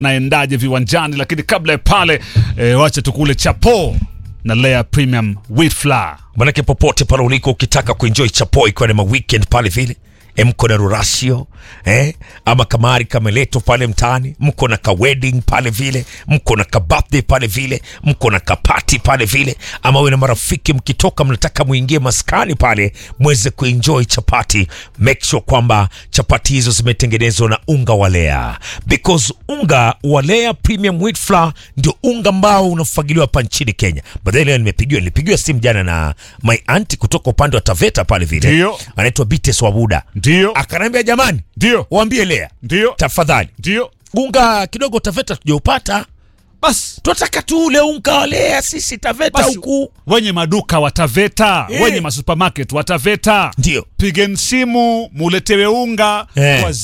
naendaje viwanjani, lakini kabla ya pale e, wacha tukule chapo na Lea Premium Wheat Flour. manake popote pale uliko ukitaka kuenjoy chapo ikiwa ni ma weekend pale vile e, mko na rurasio eh? ama kamari kameleto pale mtaani mko na ka wedding pale vile mko na ka birthday pale vile mko na ka party pale vile ama we na marafiki mkitoka mnataka muingie maskani pale mweze kuenjoy chapati make sure kwamba chapati hizo zimetengenezwa na unga wa lea because unga wa lea premium wheat flour ndio unga ambao unafagiliwa hapa nchini kenya baadaye leo nimepigiwa nilipigiwa simu jana na my auntie kutoka upande wa taveta pale vile Ndio. anaitwa bites wabuda Ndio, akaniambia jamani ndio, waambie lea ndio, tafadhali ndio, unga kidogo taveta tujaupata basi tunataka tu ule unga wa lea sisi taveta basi, huku wenye maduka wataveta, Eh. wenye masupermarket wataveta, ndio pigeni simu muletewe unga Eh. kwa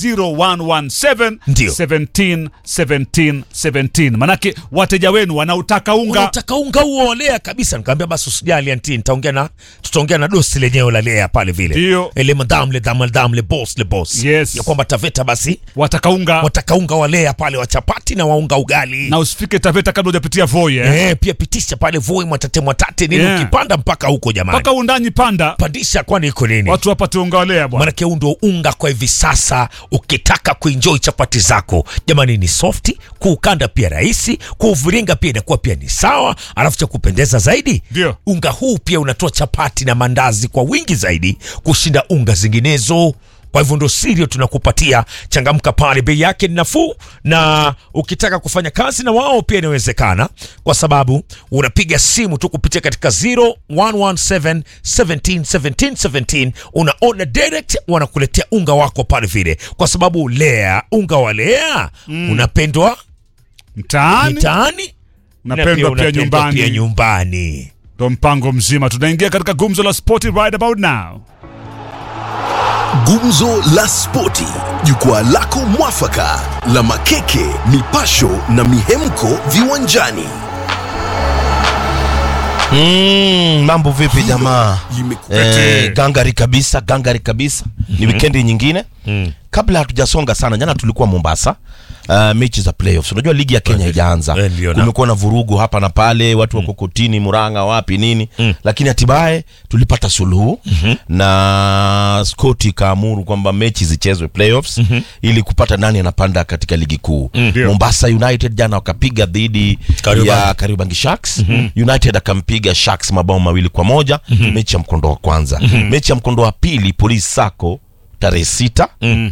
0117 Ndio. 17 17 17, manake wateja wenu wanautaka unga. unataka unga huo wa lea kabisa nikamwambia basi usijali anti nitaongea na tutaongea na dosi lenyewe la lea pale vile Ndio. le madam le dam le dam le boss le boss Yes. ya kwamba taveta basi wataka unga wataka unga wa lea pale wa chapati na waunga ugali na usifike Taveta kabla hujapitia Voi eh. eh, pia pitisha pale voi mwatate mwatate nini Yeah. ukipanda mpaka huko jamani mpaka undanyi panda pandisha kwani iko nini watu wapate unga walea bwana. manake huu ndio unga kwa hivi sasa ukitaka kuenjoy chapati zako jamani ni softi kuukanda pia rahisi kuuviringa pia inakuwa pia ni sawa alafu cha kupendeza zaidi Ndio. unga huu pia unatoa chapati na mandazi kwa wingi zaidi kushinda unga zinginezo kwa hivyo ndo sirio tunakupatia changamka pale bei yake ni nafuu na ukitaka kufanya kazi na wao pia inawezekana kwa sababu unapiga simu tu kupitia katika 0117 17 17 17 una order direct wanakuletea unga wako pale vile kwa sababu lea unga wa lea unapendwa mtaani mitaani na napendwa pia unapendwa pia nyumbani, nyumbani ndo mpango mzima. Tunaingia katika gumzo la spoti right about now. Gumzo la Spoti, jukwaa lako mwafaka la makeke, mipasho na mihemko viwanjani. Mm, mambo vipi jamaa? Limekuletea Eh, gangari kabisa, gangari kabisa. Ni wikendi nyingine. Kabla hatujasonga sana, jana tulikuwa Mombasa. Uh, mechi za playoffs. Unajua ligi ya Kenya haijaanza. Eh, ndio na- Kumekuwa na vurugu hapa na pale, watu wako kotini, Murang'a wapi nini. Lakini hatimaye tulipata suluhu na Scott kaamuru kwamba mechi zichezwe playoffs ili kupata nani anapanda katika ligi kuu. Ndio. Mombasa United jana wakapiga dhidi Kariobangi. ya Kariobangi Sharks. United akampiga Sharks mabao mawili kwa moja mechi ya mkondo wa kwanza. Mechi ya mkondo wa pili Police Sacco tarehe sita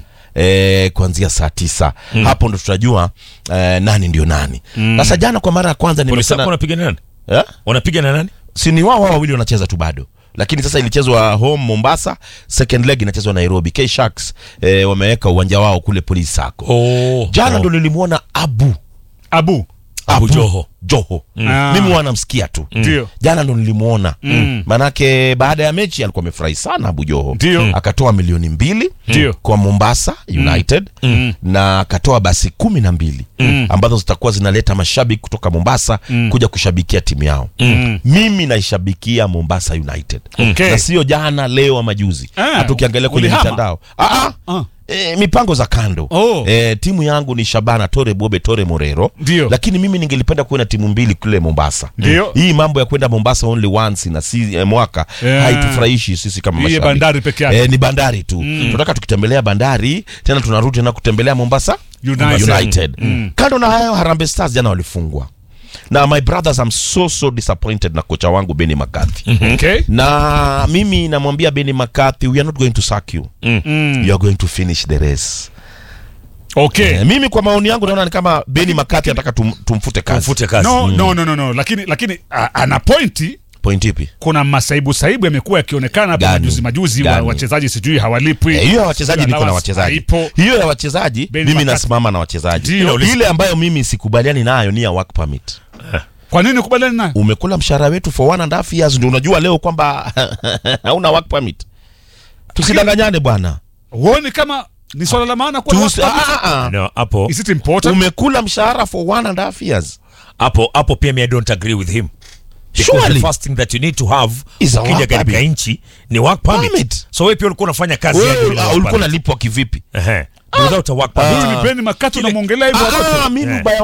eh, kuanzia saa tisa hapo ndo tutajua eh, nani ndio nani. Sasa jana kwa mara ya kwanza polisi wako nimekutana wanapiga na nani eh? wanapiga na nani si ni wao wao wawili wanacheza tu bado lakini sasa ilichezwa home Mombasa, second leg inachezwa Nairobi. K Sharks eh, wameweka uwanja wao kule Police Sacco. oh, Jana ndo nilimwona Abu Abu Abu Joho. Joho. Ah. Mimi wanamsikia tu Ndio. jana ndo nilimuona manake baada ya mechi alikuwa amefurahi sana Abu Joho Ndio. akatoa milioni mbili Ndio. kwa Mombasa United na akatoa basi kumi na mbili ambazo zitakuwa zinaleta mashabiki kutoka Mombasa kuja kushabikia timu yao mimi naishabikia Mombasa United Okay. na sio jana leo ama juzi Ah, hata ukiangalia kwenye ulihama? mitandao ah, ah. Ah. E, mipango za kando Oh. e, timu yangu ni Shabana Tore Bobe Tore Morero Ndio. lakini mimi ningelipenda kuona timu mbili kule Mombasa Ndio. hii mambo ya kwenda Mombasa only once na si eh, mwaka Yeah. haitufurahishi sisi kama Hii mashabiki bandari peke yake. eh, ni bandari tu tunataka tukitembelea bandari tena tunarudi tena kutembelea Mombasa United. United. kando na hayo Harambee Stars jana walifungwa na my brothers I'm so so disappointed na kocha wangu Benny McCarthy Okay. na mimi namwambia Benny McCarthy we are not going to sack you you are going to finish the race Okay. Eh, mimi kwa maoni yangu naona ni kama Benny McCarthy anataka tum, tumfute kazi mfute kazi No, no, no, no, no. Lakini lakini a, ana pointi point ipi kuna masaibu saibu yamekuwa yakionekana hapa Gani? majuzi majuzi wa Gani? wachezaji sijui hawalipwi. Eh, hiyo ya wachezaji Sijui niko na allowance wachezaji haipo. hiyo ya wachezaji Benny mimi McCarthy. nasimama na wachezaji Ndio. ile ambayo mimi sikubaliani nayo ni ya work permit Kwa nini kubaliani nayo? umekula mshahara wetu for one and a half years ndio unajua leo kwamba hauna work permit tusidanganyane bwana Huoni kama ni swala la maana kwa Tusi- ah, ah, ah. no, hapo Is it important? umekula mshahara for one and a half years hapo hapo pia mi I don't agree with him Because Surely. the first thing that you need to have Is a ukija work katika permit. nchi ni work permit. Permit. so wewe pia ulikuwa unafanya kazi Wewe, yako bila ah, work ulikuwa permit. unalipwa kivipi Ehe. without a work permit. Huyu ni Beni Makato namwongelea hivyo Ah, watoto. mimi Eh. ubaya